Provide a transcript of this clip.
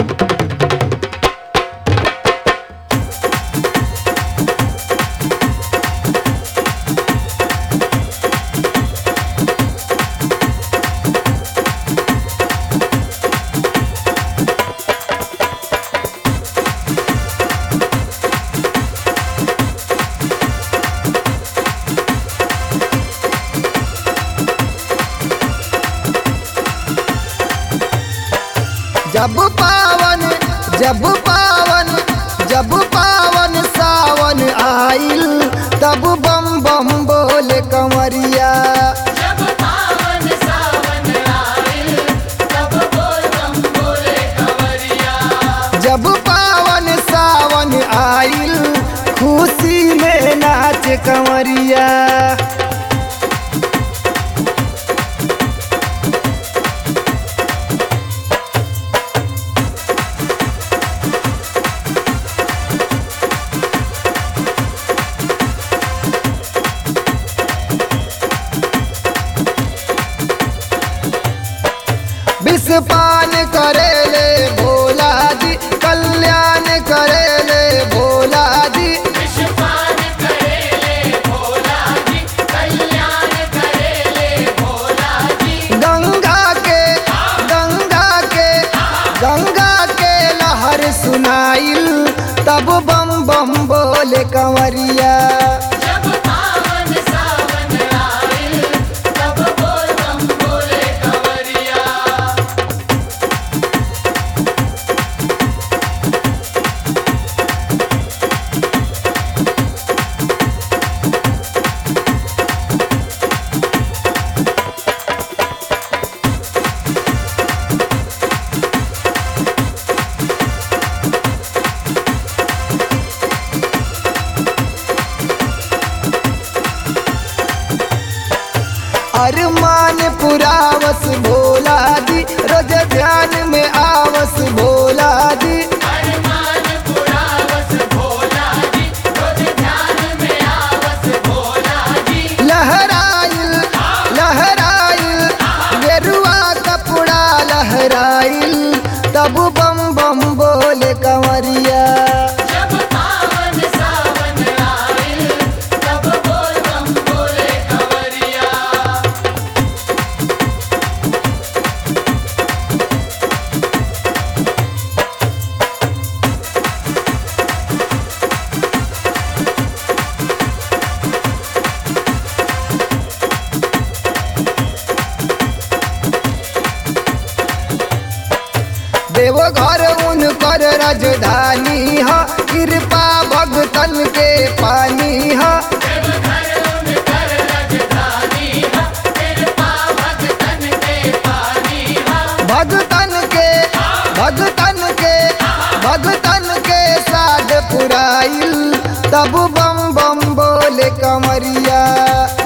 जब पावन जब पावन जब पावन सावन आइल तब बम बम बोले कंवरिया जब पावन सावन आइल तब बोल बम बोले कंवरिया जब पावन सावन आइल खुशी में नाच कंवरिया विषपान करेले भोला जी कल्याण करेले भोला जी विश्वपान करेले भोला जी कल्याण करेले भोला जी गंगा के गंगा के गंगा के लहर सुनाइल तब बम बम बोले कंवरिया जब पावन सावन आइल तब बोल बम बोले कंवरिया अरमान पुरावस भोला जी रोज ध्यान में आवस भोला जी अरमान पुरावस भोला जी रोज ध्यान में आवस भोला जी लहराइल लहराइल गेरुआ कपड़ा लहराइल तब बम बम बोले कंवरिया जब पावन सावन आइल तब बोल बम बोले कंवरिया देवघर उनकर राजधानी ह कृपा भगतन के पानी ह देवघर उनकर राजधानी है कृपा भगतन के पानी है भगतन के भगतन के भगतन के साध पुराइल तब बम बम बोले कंवरिया